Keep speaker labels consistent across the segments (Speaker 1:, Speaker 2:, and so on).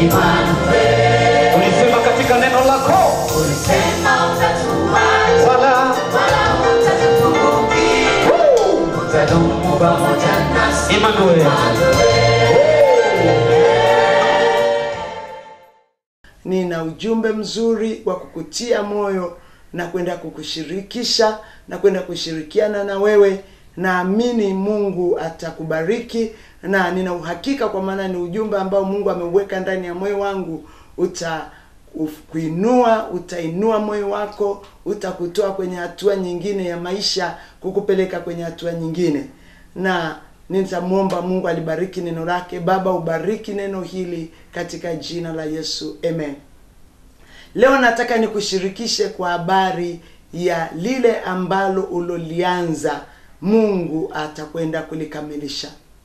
Speaker 1: Emmanuel,
Speaker 2: ulisema katika neno lako
Speaker 1: ulisema utatuacha
Speaker 2: wala
Speaker 1: wala hutatupungukia, utadumu pamoja nasi.
Speaker 2: Emmanuel.
Speaker 3: nina ujumbe mzuri wa kukutia moyo na kwenda kukushirikisha na kwenda kushirikiana na wewe naamini mungu atakubariki na nina uhakika kwa maana ni ujumbe ambao mungu ameuweka ndani ya moyo wangu uta uf- kuinua utainua moyo wako utakutoa kwenye hatua nyingine ya maisha kukupeleka kwenye hatua nyingine na nitamwomba mungu alibariki neno lake baba ubariki neno hili katika jina la yesu amen leo nataka nikushirikishe kwa habari ya lile ambalo ulolianza mungu atakwenda kulikamilisha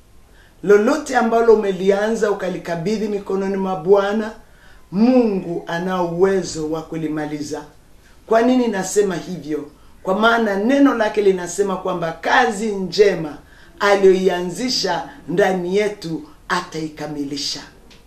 Speaker 3: lolote ambalo umelianza ukalikabidhi mikononi mwa bwana mungu anao uwezo wa kulimaliza kwa nini nasema hivyo kwa maana neno lake linasema kwamba kazi njema aliyoianzisha ndani yetu ataikamilisha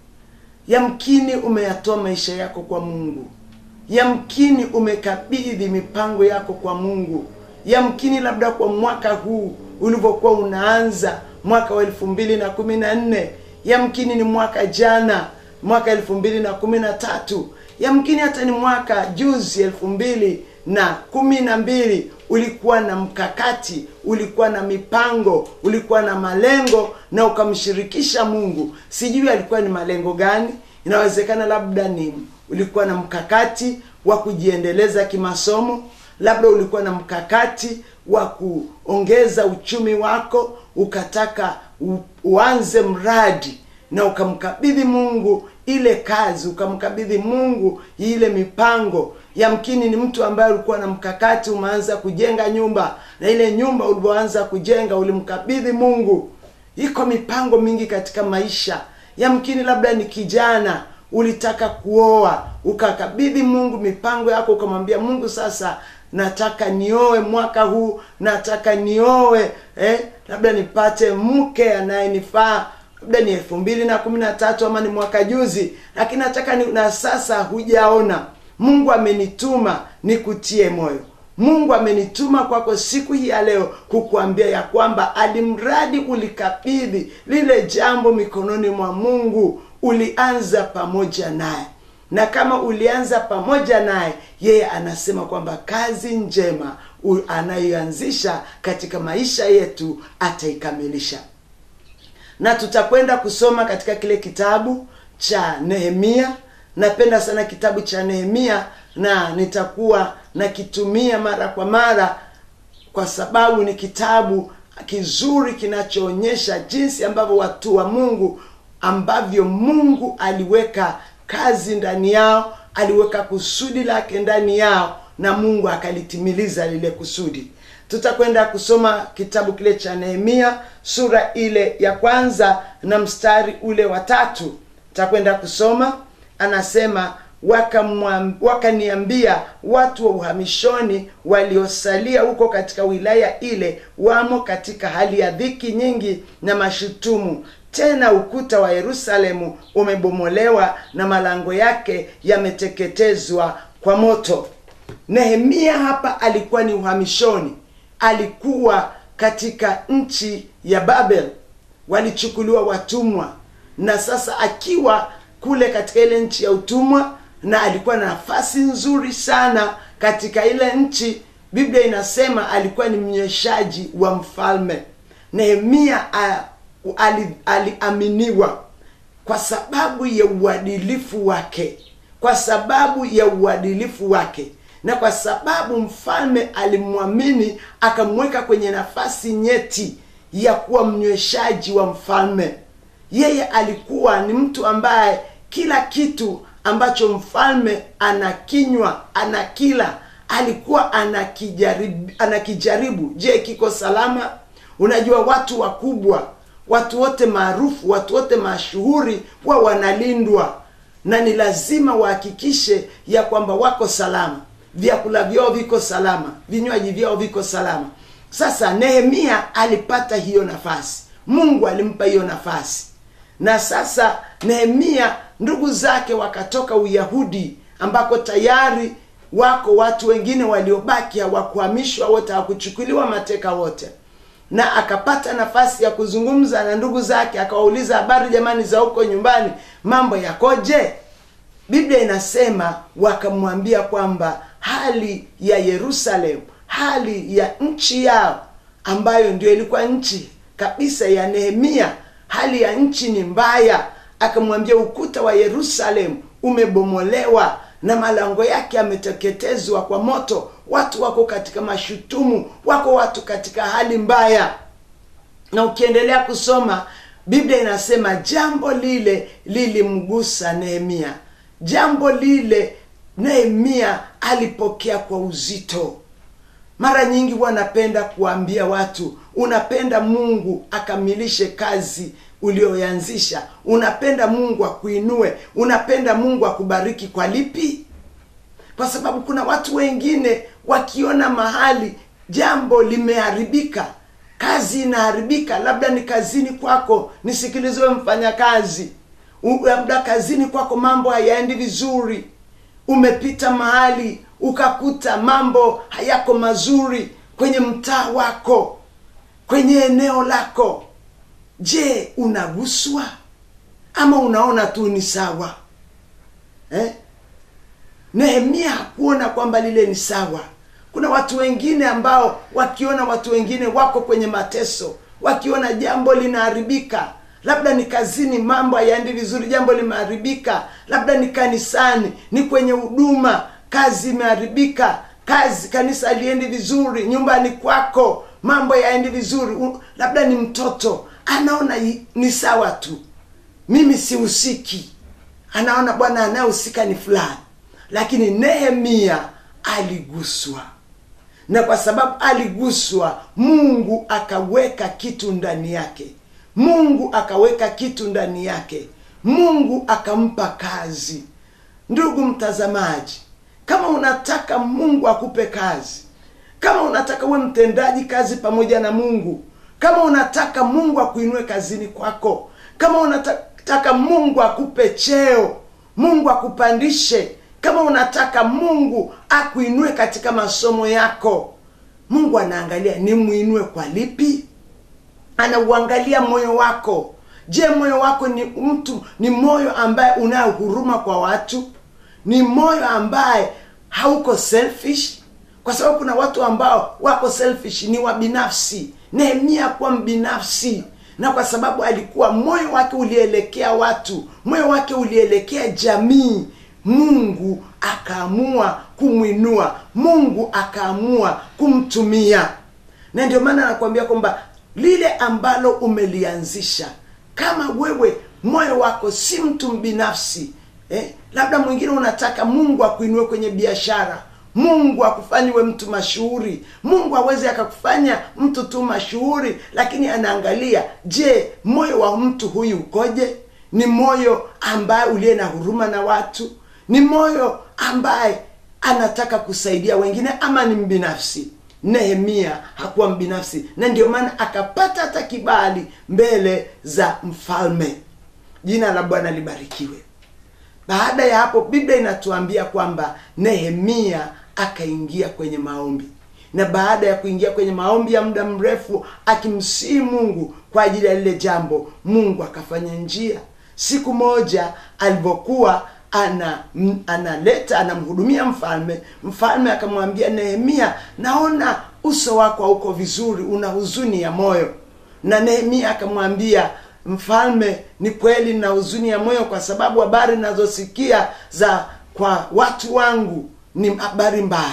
Speaker 3: yamkini umeyatoa maisha yako kwa mungu yamkini umekabidhi mipango yako kwa mungu yamkini labda kwa mwaka huu ulivyokuwa unaanza mwaka wa elfu mbili na kumi na nne yamkini ni mwaka jana mwaka elfu mbili na kumi na tatu yamkini hata ni mwaka juzi elfu mbili na kumi na mbili ulikuwa na mkakati ulikuwa na mipango ulikuwa na malengo na ukamshirikisha mungu sijui alikuwa ni malengo gani inawezekana labda ni ulikuwa na mkakati wa kujiendeleza kimasomo labda ulikuwa na mkakati wa kuongeza uchumi wako ukataka u, uanze mradi na ukamkabidhi mungu ile kazi ukamkabidhi mungu ile mipango yamkini ni mtu ambaye ulikuwa na mkakati umeanza kujenga nyumba na ile nyumba ulivyoanza kujenga ulimkabidhi mungu iko mipango mingi katika maisha yamkini labda ni kijana ulitaka kuoa ukakabidhi mungu mipango yako ukamwambia mungu sasa nataka nioe mwaka huu nataka nioe eh, labda nipate mke anayenifaa labda ni elfu mbili na kumi na tatu ama ni mwaka juzi lakini nataka ni, na sasa hujaona mungu amenituma nikutie moyo mungu amenituma kwako siku hii ya leo kukuambia ya kwamba alimradi ulikabidhi lile jambo mikononi mwa mungu ulianza pamoja naye na kama ulianza pamoja naye yeye anasema kwamba kazi njema u- anayoanzisha katika maisha yetu ataikamilisha na tutakwenda kusoma katika kile kitabu cha nehemia napenda sana kitabu cha nehemia na nitakuwa nakitumia mara kwa mara kwa sababu ni kitabu kizuri kinachoonyesha jinsi ambavyo watu wa mungu ambavyo mungu aliweka kazi ndani yao aliweka kusudi lake ndani yao na mungu akalitimiliza lile kusudi tutakwenda kusoma kitabu kile cha nehemia sura ile ya kwanza na mstari ule wa tatu tutakwenda kusoma anasema wakamwam- wakaniambia watu wa uhamishoni waliosalia huko katika wilaya ile wamo katika hali ya dhiki nyingi na mashutumu tena ukuta wa yerusalemu umebomolewa na malango yake yameteketezwa kwa moto nehemia hapa alikuwa ni uhamishoni alikuwa katika nchi ya babel walichukuliwa watumwa na sasa akiwa kule katika ile nchi ya utumwa na alikuwa na nafasi nzuri sana katika ile nchi biblia inasema alikuwa ni mnyweshaji wa mfalme nehemia a- ali- aliaminiwa kwa sababu ya uadilifu wake kwa sababu ya uadilifu wake na kwa sababu mfalme alimwamini akamweka kwenye nafasi nyeti ya kuwa mnyweshaji wa mfalme yeye alikuwa ni mtu ambaye kila kitu ambacho mfalme anakinywa anakila alikuwa anakijaribu, anakijaribu je kiko salama unajua watu wakubwa watu wote maarufu watu wote mashuhuri huwa wanalindwa na ni lazima wahakikishe ya kwamba wako salama vyakula vyao viko salama vinywaji vyao viko salama sasa nehemia alipata hiyo nafasi mungu alimpa hiyo nafasi na sasa nehemia ndugu zake wakatoka uyahudi ambako tayari wako watu wengine waliobaki hawakuhamishwa wote hawakuchukuliwa mateka wote na akapata nafasi ya kuzungumza na ndugu zake akawauliza habari jamani za huko nyumbani mambo yakoje biblia inasema wakamwambia kwamba hali ya yerusalemu hali ya nchi yao ambayo ndio ilikuwa nchi kabisa ya nehemia hali ya nchi ni mbaya akamwambia ukuta wa yerusalemu umebomolewa na malango yake yameteketezwa kwa moto watu wako katika mashutumu wako watu katika hali mbaya na ukiendelea kusoma biblia inasema jambo lile lilimgusa nehemia jambo lile nehemia alipokea kwa uzito mara nyingi huwa napenda kuambia watu unapenda mungu akamilishe kazi ulioanzisha unapenda mungu akuinue unapenda mungu akubariki kwa lipi kwa sababu kuna watu wengine wakiona mahali jambo limeharibika kazi inaharibika labda ni kazini kwako nisikiliziwe mfanyakazi U- labda kazini kwako mambo hayaendi vizuri umepita mahali ukakuta mambo hayako mazuri kwenye mtaa wako kwenye eneo lako je unaguswa ama unaona tu ni sawa eh? nehemia hakuona kwamba lile ni sawa kuna watu wengine ambao wakiona watu wengine wako kwenye mateso wakiona jambo linaharibika labda ni kazini mambo hayaendi vizuri jambo limeharibika labda ni kanisani ni kwenye huduma kazi imeharibika kazi kanisa aliendi vizuri nyumbani kwako mambo yaendi vizuri U, labda ni mtoto anaona i- ni sawa tu mimi sihusiki anaona bwana anayehusika ni fulani lakini nehemia aliguswa na kwa sababu aliguswa mungu akaweka kitu ndani yake mungu akaweka kitu ndani yake mungu akampa kazi ndugu mtazamaji kama unataka mungu akupe kazi kama unataka uwe mtendaji kazi pamoja na mungu kama unataka mungu akuinue kazini kwako kama unataka mungu akupe cheo mungu akupandishe kama unataka mungu akuinue katika masomo yako mungu anaangalia nimwinue kwa lipi anauangalia moyo wako je moyo wako ni mtu ni moyo ambaye unayo huruma kwa watu ni moyo ambaye hauko selfish kwa sababu kuna watu ambao wako selfish ni wa binafsi nehemia kuwa mbinafsi na kwa sababu alikuwa moyo wake ulielekea watu moyo wake ulielekea jamii mungu akaamua kumwinua mungu akaamua kumtumia na ndio maana anakuambia kwamba lile ambalo umelianzisha kama wewe moyo wako si mtu mbinafsi eh, labda mwingine unataka mungu akuinue kwenye biashara mungu akufanyiwe mtu mashuhuri mungu aweze akakufanya mtu tu mashuhuri lakini anaangalia je moyo wa mtu huyu ukoje ni moyo ambaye uliye na huruma na watu ni moyo ambaye anataka kusaidia wengine ama ni mbinafsi nehemia hakuwa mbinafsi na ndio maana akapata hata kibali mbele za mfalme jina la bwana libarikiwe baada ya hapo biblia inatuambia kwamba nehemia akaingia kwenye maombi na baada ya kuingia kwenye maombi ya muda mrefu akimsii mungu kwa ajili ya lile jambo mungu akafanya njia siku moja alivyokuwa ana m- analeta anamhudumia mfalme mfalme akamwambia nehemia naona uso wako hauko vizuri una huzuni ya moyo na nehemia akamwambia mfalme ni kweli na huzuni ya moyo kwa sababu habari nazosikia za kwa watu wangu ni habari mbaya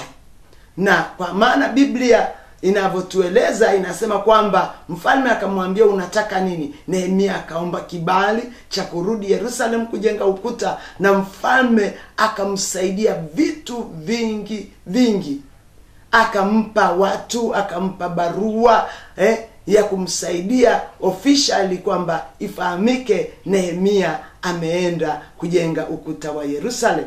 Speaker 3: na kwa maana biblia inavyotueleza inasema kwamba mfalme akamwambia unataka nini nehemia akaomba kibali cha kurudi yerusalem kujenga ukuta na mfalme akamsaidia vitu vingi vingi akampa watu akampa barua eh, ya kumsaidia officially kwamba ifahamike nehemia ameenda kujenga ukuta wa yerusalem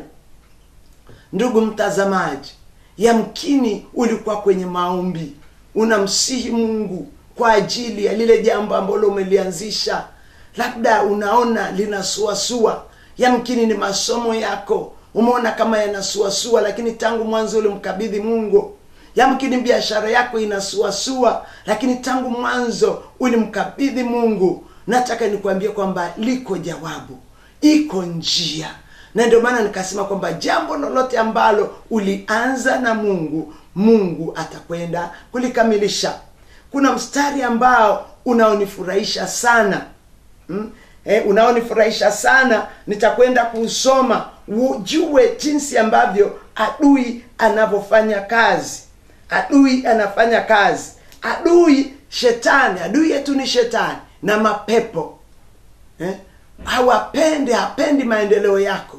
Speaker 3: ndugu mtazamaji yamkini ulikuwa kwenye maombi unamsihi mungu kwa ajili ya lile jambo ambalo umelianzisha labda unaona linasuasua yamkini ni masomo yako umeona kama yanasuasua lakini tangu mwanzo ulimkabidhi mungu yamkini biashara yako inasuasua lakini tangu mwanzo ulimkabidhi mungu nataka nikuambie kwamba liko jawabu iko njia na ndio maana nikasema kwamba jambo lolote ambalo ulianza na mungu mungu atakwenda kulikamilisha kuna mstari ambao unaonifurahisha sana mm? eh, unaonifurahisha sana nitakwenda kuusoma ujue jinsi ambavyo adui anavyofanya kazi adui anafanya kazi adui shetani adui yetu ni shetani na mapepo eh? hawapendi hapendi maendeleo yako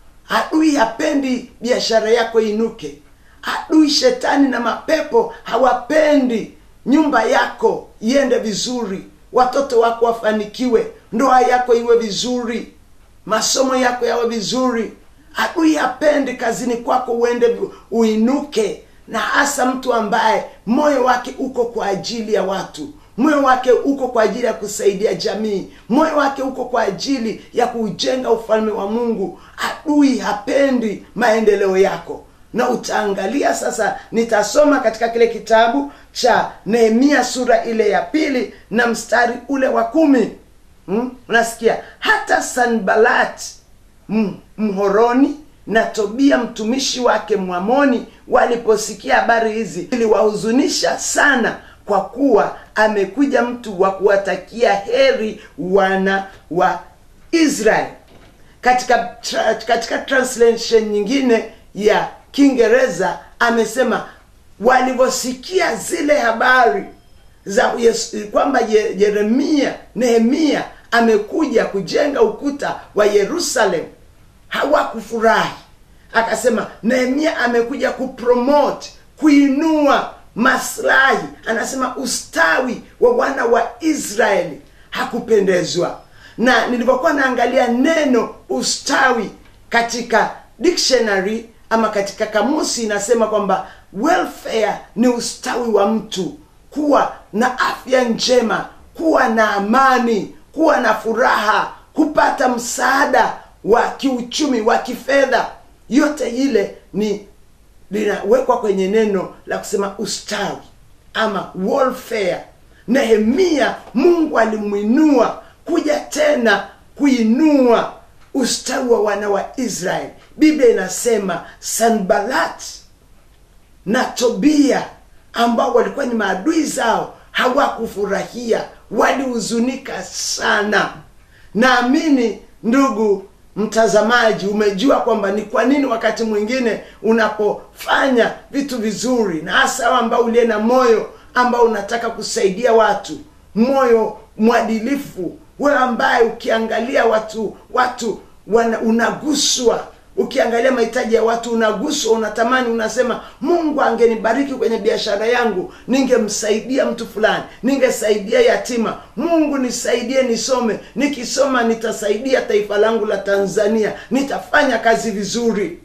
Speaker 3: adui hapendi biashara yako inuke adui shetani na mapepo hawapendi nyumba yako iende vizuri watoto wako wafanikiwe ndoa yako iwe vizuri masomo yako yawe vizuri adui hapendi kazini kwako uende vi- uinuke na hasa mtu ambaye moyo wake uko kwa ajili ya watu moyo wake uko kwa ajili ya kusaidia jamii moyo wake uko kwa ajili ya kuujenga ufalme wa mungu adui hapendi maendeleo yako na utaangalia sasa nitasoma katika kile kitabu cha nehemia sura ile ya pili na mstari ule wa kumi hmm? unasikia hata sanbalat m- mhoroni na tobia mtumishi wake mwamoni waliposikia habari hizi iliwahuzunisha sana kwa kuwa amekuja mtu wa kuwatakia heri wana wa israeli katika tra, katika translation nyingine ya kiingereza amesema walivyosikia zile habari za Yesu, kwamba Ye- yeremia nehemia amekuja kujenga ukuta wa yerusalem hawakufurahi akasema nehemia amekuja kupromote kuinua maslahi anasema ustawi wa wana wa israeli hakupendezwa na nilivyokuwa naangalia neno ustawi katika dictionary ama katika kamusi inasema kwamba welfare ni ustawi wa mtu kuwa na afya njema kuwa na amani kuwa na furaha kupata msaada wa kiuchumi wa kifedha yote ile ni linawekwa kwenye neno la kusema ustawi ama welfare nehemia mungu alimwinua kuja tena kuinua ustawi wa wana wa israeli biblia inasema sanbalat na tobia ambao walikuwa ni maadui zao hawakufurahia walihuzunika sana naamini ndugu mtazamaji umejua kwamba ni kwa nini wakati mwingine unapofanya vitu vizuri na hasa wewe ambao uliye na moyo ambao unataka kusaidia watu moyo mwadilifu wewe ambaye ukiangalia watu watu wana, unaguswa ukiangalia mahitaji ya watu unaguswa unatamani unasema mungu angenibariki kwenye biashara yangu ningemsaidia mtu fulani ningesaidia yatima mungu nisaidie nisome nikisoma nitasaidia taifa langu la tanzania nitafanya kazi vizuri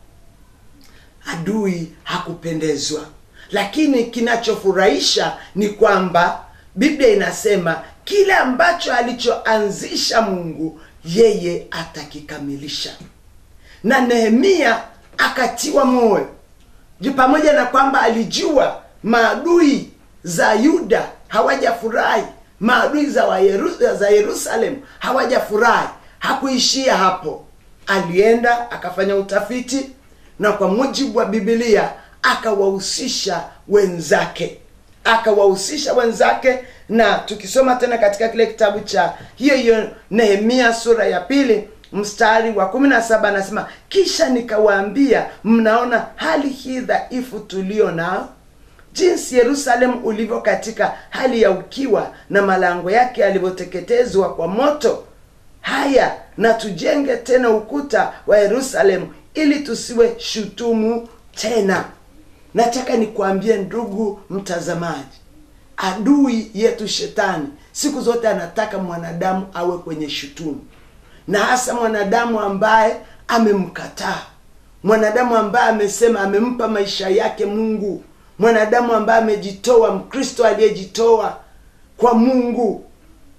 Speaker 3: adui hakupendezwa lakini kinachofurahisha ni kwamba biblia inasema kile ambacho alichoanzisha mungu yeye atakikamilisha na nehemia akatiwa moyo Ju- pamoja na kwamba alijua maadui za yuda hawajafurahi maadui za, wa Yeru, za yerusalem hawajafurahi hakuishia hapo alienda akafanya utafiti na kwa mujibu wa bibilia akawahusisha wenzake akawahusisha wenzake na tukisoma tena katika kile kitabu cha hiyo hiyo nehemia sura ya pili mstari wa kumi na saba anasema kisha nikawaambia mnaona hali hii dhaifu tulio nao jinsi yerusalemu ulivyo katika hali ya ukiwa na malango yake yalivyoteketezwa kwa moto haya na tujenge tena ukuta wa yerusalemu ili tusiwe shutumu tena nataka nikuambie ndugu mtazamaji adui yetu shetani siku zote anataka mwanadamu awe kwenye shutumu na hasa mwanadamu ambaye amemkataa mwanadamu ambaye amesema amempa maisha yake mungu mwanadamu ambaye amejitoa mkristo aliyejitoa kwa mungu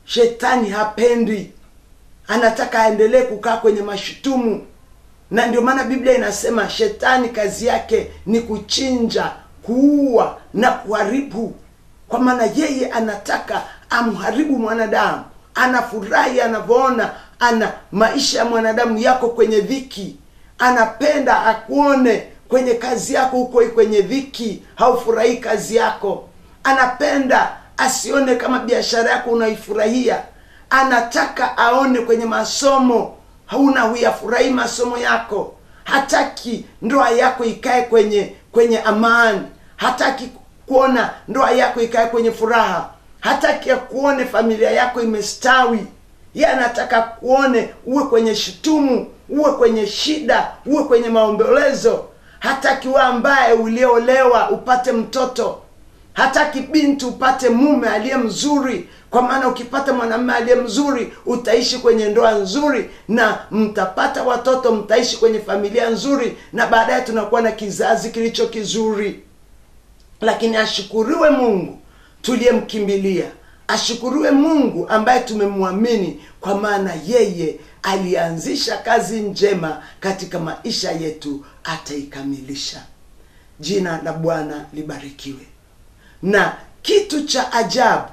Speaker 3: shetani hapendi anataka aendelee kukaa kwenye mashutumu na ndio maana biblia inasema shetani kazi yake ni kuchinja kuua na kuharibu kwa maana yeye anataka amharibu mwanadamu anafurahi anavyoona ana maisha ya mwanadamu yako kwenye dhiki anapenda akuone kwenye kazi yako huko kwenye dhiki haufurahii kazi yako anapenda asione kama biashara yako unaifurahia anataka aone kwenye masomo hauna huyafurahii masomo yako hataki ndoa yako ikae kwenye kwenye amani hataki kuona ndoa yako ikae kwenye furaha hataki kuone familia yako imestawi ye anataka kuone uwe kwenye shutumu uwe kwenye shida uwe kwenye maombolezo hataki we ambaye uliolewa upate mtoto hataki binti upate mume aliye mzuri kwa maana ukipata mwanamume aliye mzuri utaishi kwenye ndoa nzuri na mtapata watoto mtaishi kwenye familia nzuri na baadaye tunakuwa na kizazi kilicho kizuri lakini ashukuriwe mungu tuliyemkimbilia ashukuriwe mungu ambaye tumemwamini kwa maana yeye alianzisha kazi njema katika maisha yetu ataikamilisha jina la bwana libarikiwe na kitu cha ajabu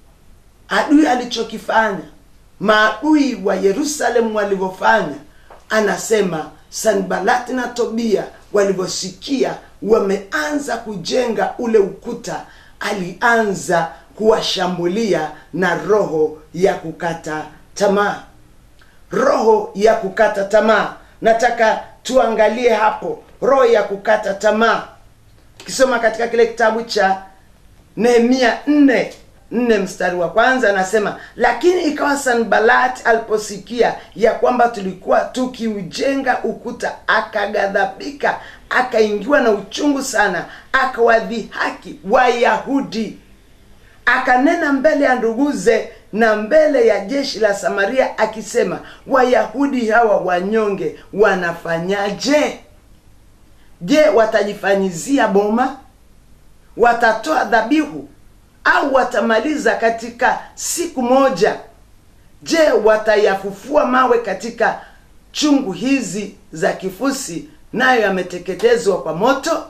Speaker 3: adui alichokifanya maadui wa yerusalemu walivyofanya anasema sanbalati na tobia walivyosikia wameanza kujenga ule ukuta alianza kuwashambulia na roho ya kukata tamaa roho ya kukata tamaa nataka tuangalie hapo roho ya kukata tamaa ukisoma katika kile kitabu cha nehemia nne nne mstari wa kwanza anasema lakini ikawa sanbalat aliposikia ya kwamba tulikuwa tukiujenga ukuta akaghadhabika akaingiwa na uchungu sana akawadhihaki wayahudi akanena mbele ya nduguze na mbele ya jeshi la samaria akisema wayahudi hawa wanyonge wanafanyaje je watajifanyizia boma watatoa dhabihu au watamaliza katika siku moja je watayafufua mawe katika chungu hizi za kifusi nayo yameteketezwa kwa moto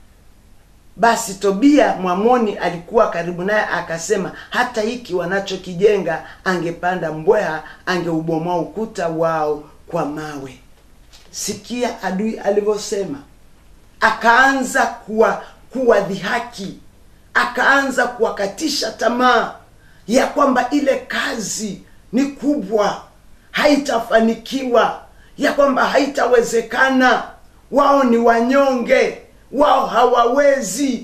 Speaker 3: basi tobia mwamoni alikuwa karibu naye akasema hata hiki wanachokijenga angepanda mbweha angeubomoa ukuta wao kwa mawe sikia adui alivyosema akaanza kuwa kuwadhihaki akaanza kuwakatisha tamaa ya kwamba ile kazi ni kubwa haitafanikiwa ya kwamba haitawezekana wao ni wanyonge wao hawawezi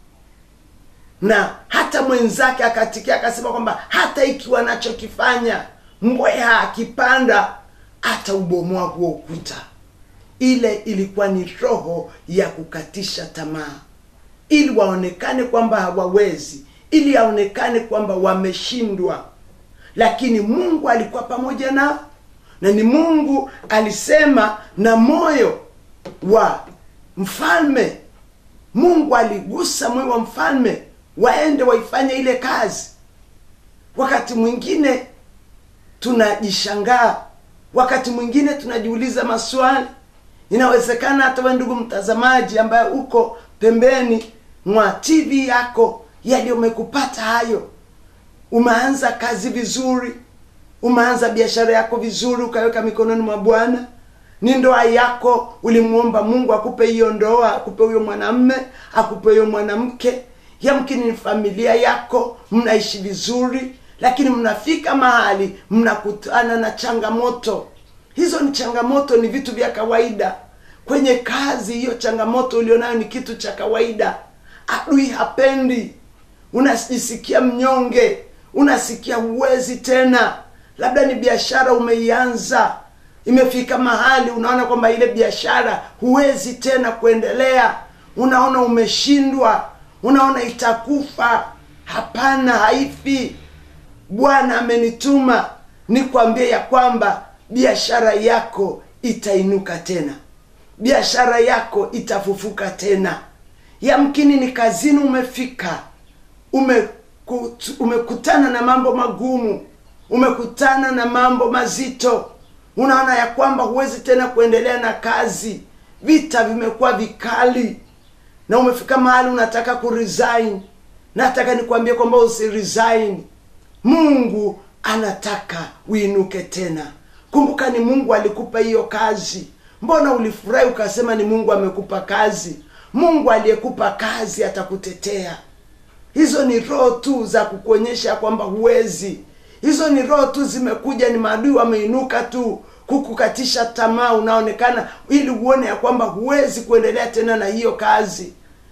Speaker 3: na hata mwenzake akatikia akasema kwamba hata iki wanachokifanya mbweha akipanda ataubomoa huo ukuta ile ilikuwa ni roho ya kukatisha tamaa ili waonekane kwamba hawawezi ili aonekane kwamba wameshindwa lakini mungu alikuwa pamoja nao na ni mungu alisema na moyo wa mfalme mungu aligusa moyo wa mfalme waende waifanye ile kazi wakati mwingine tunajishangaa wakati mwingine tunajiuliza maswali inawezekana hata we ndugu mtazamaji ambaye uko pembeni mwa tv yako yaliyomekupata hayo umeanza kazi vizuri umeanza biashara yako vizuri ukaweka mikononi mwa bwana ni ndoa yako ulimwomba mungu akupe hiyo ndoa akupe huyo mwanamme akupe huyo mwanamke yamkini ni familia yako mnaishi vizuri lakini mnafika mahali mnakutana na changamoto hizo ni changamoto ni vitu vya kawaida kwenye kazi hiyo changamoto ulionayo ni kitu cha kawaida adui hapendi unajisikia mnyonge unasikia huwezi tena labda ni biashara umeianza imefika mahali unaona kwamba ile biashara huwezi tena kuendelea unaona umeshindwa unaona itakufa hapana haifi bwana amenituma nikwambie ya kwamba biashara yako itainuka tena biashara yako itafufuka tena yamkini ni kazini umefika umekut, umekutana na mambo magumu umekutana na mambo mazito unaona ya kwamba huwezi tena kuendelea na kazi vita vimekuwa vikali na umefika mahali unataka kuresign nataka nikwambie kwamba usiresign mungu anataka uinuke tena kumbuka ni mungu alikupa hiyo kazi mbona ulifurahi ukasema ni mungu amekupa kazi mungu aliyekupa kazi atakutetea hizo ni roho tu za kukuonyesha kwamba huwezi hizo ni roho tu zimekuja ni maadui wameinuka tu kukukatisha tamaa unaonekana ili uone ya kwamba huwezi kuendelea tena na hiyo kazi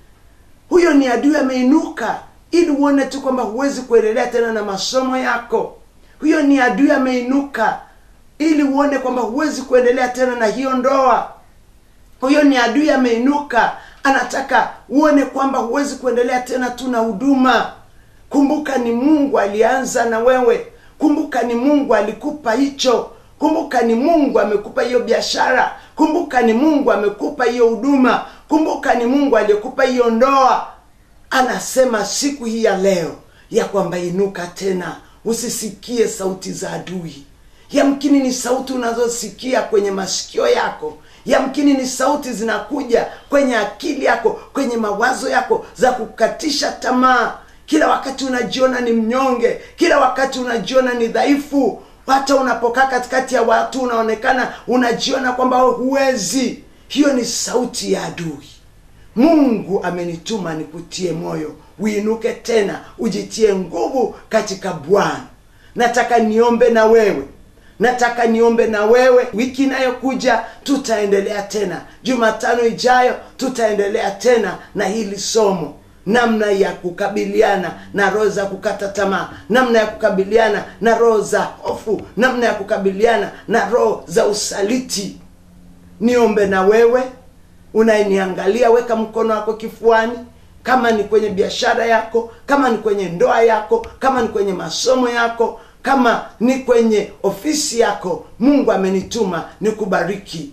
Speaker 3: huyo ni adui ameinuka ili uone tu kwamba huwezi kuendelea tena na masomo yako huyo ni adui ameinuka ili uone kwamba huwezi kuendelea tena na hiyo ndoa huyo ni adui ameinuka anataka uone kwamba huwezi kuendelea tena tu na huduma kumbuka ni mungu alianza na wewe kumbuka ni mungu alikupa hicho kumbuka ni mungu amekupa hiyo biashara kumbuka ni mungu amekupa hiyo huduma kumbuka ni mungu aliyekupa hiyo ndoa anasema siku hii ya leo ya kwamba inuka tena usisikie sauti za adui yamkini ni sauti unazosikia kwenye masikio yako yamkini ni sauti zinakuja kwenye akili yako kwenye mawazo yako za kukatisha tamaa kila wakati unajiona ni mnyonge kila wakati unajiona ni dhaifu hata unapokaa katikati ya watu unaonekana unajiona kwamba wewe huwezi hiyo ni sauti ya adui mungu amenituma nikutie moyo uinuke tena ujitie nguvu katika bwana nataka niombe na wewe nataka niombe na wewe wiki inayokuja tutaendelea tena jumatano ijayo tutaendelea tena na hili somo namna ya kukabiliana na roho za kukata tamaa namna ya kukabiliana na roho za hofu namna ya kukabiliana na roho za usaliti niombe na wewe unayeniangalia weka mkono wako kifuani kama ni kwenye biashara yako kama ni kwenye ndoa yako kama ni kwenye masomo yako kama ni kwenye ofisi yako mungu amenituma nikubariki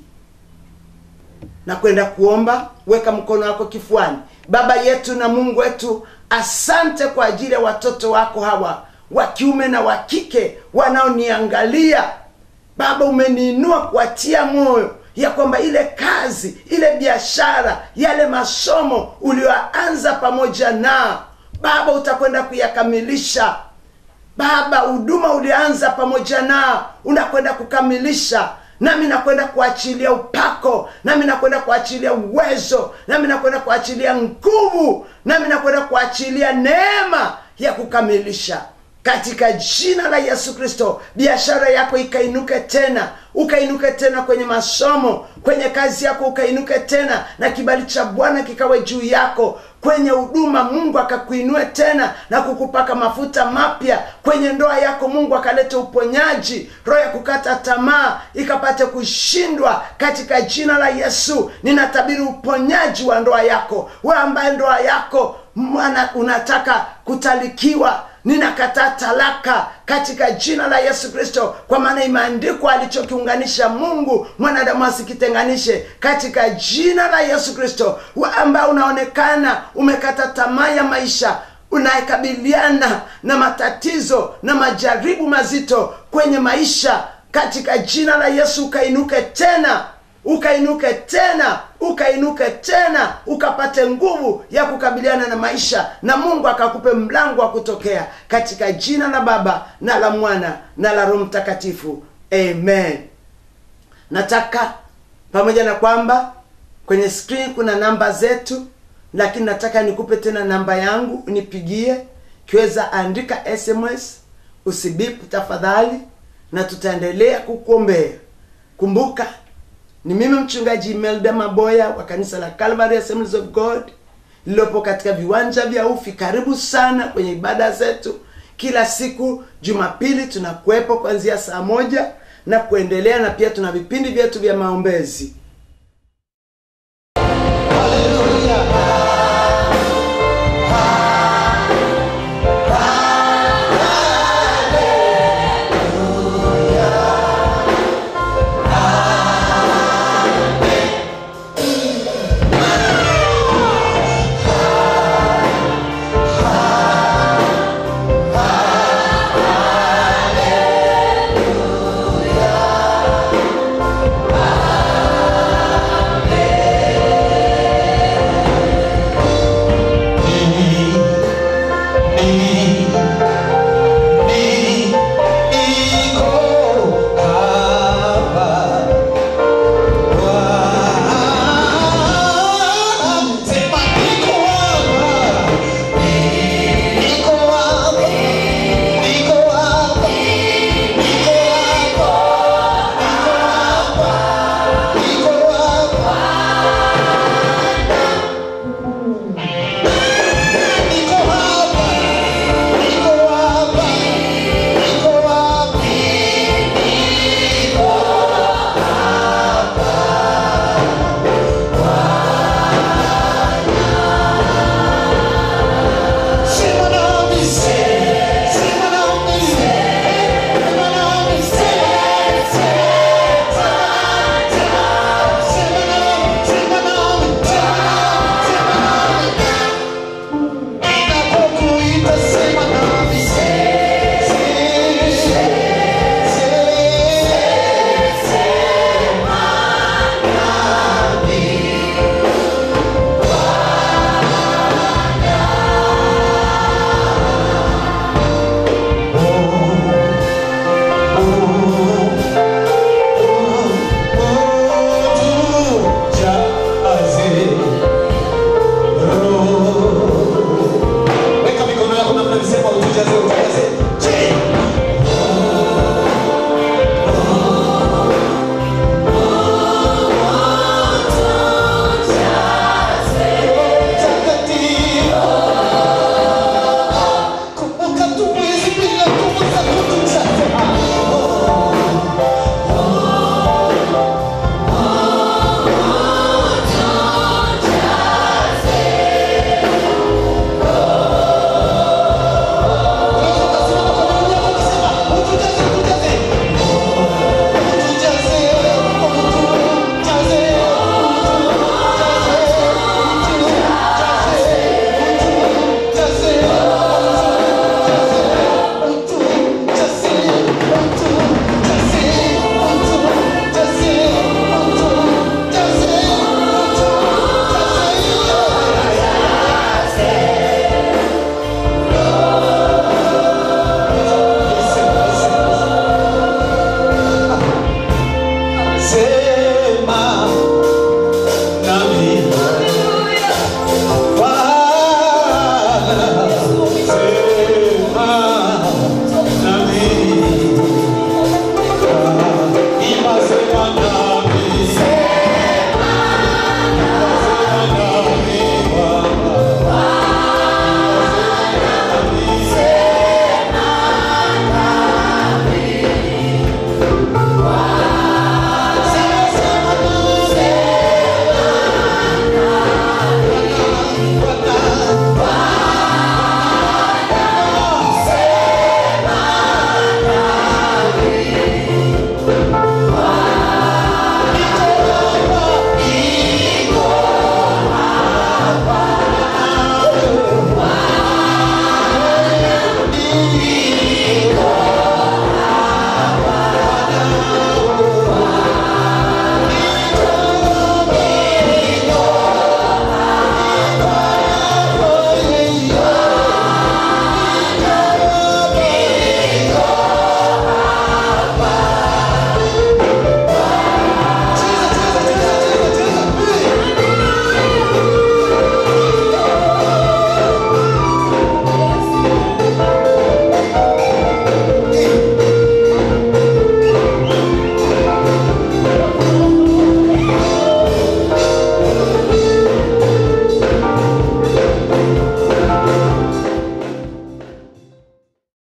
Speaker 3: na kwenda kuomba weka mkono wako kifuani baba yetu na mungu wetu asante kwa ajili ya watoto wako hawa wa kiume na wa kike wanaoniangalia baba umeniinua kuwatia moyo ya kwamba ile kazi ile biashara yale masomo ulioanza pamoja nao baba utakwenda kuyakamilisha baba huduma ulianza pamoja nao unakwenda kukamilisha nami nakwenda kuachilia upako nami nakwenda kuachilia uwezo nami nakwenda kuachilia nguvu nami nakwenda kuachilia neema ya kukamilisha katika jina la yesu kristo biashara yako ikainuke tena ukainuke tena kwenye masomo kwenye kazi yako ukainuke tena na kibali cha bwana kikawe juu yako kwenye huduma mungu akakuinue tena na kukupaka mafuta mapya kwenye ndoa yako mungu akalete uponyaji roho ya kukata tamaa ikapate kushindwa katika jina la yesu ninatabiri uponyaji wa ndoa yako we ambaye ndoa yako mwana unataka kutalikiwa ninakataa talaka katika jina la yesu kristo kwa maana imeandikwa alichokiunganisha mungu mwanadamu asikitenganishe katika jina la yesu kristo ambaye unaonekana umekata tamaa ya maisha unayekabiliana na matatizo na majaribu mazito kwenye maisha katika jina la yesu ukainuke tena ukainuke tena ukainuke tena ukapate nguvu ya kukabiliana na maisha na mungu akakupe mlango wa kutokea katika jina la baba na la mwana na la roho mtakatifu amen nataka pamoja na kwamba kwenye screen kuna namba zetu lakini nataka nikupe tena namba yangu nipigie kiweza andika sms usibipu tafadhali na tutaendelea kukuombea kumbuka ni mimi mchungaji imelda maboya wa kanisa la calvary assemblies of god lililopo katika viwanja vya ufi karibu sana kwenye ibada zetu kila siku jumapili tunakuwepo kuanzia saa moja na kuendelea na pia tuna vipindi vyetu vya maombezi
Speaker 1: Hallelujah.
Speaker 4: sema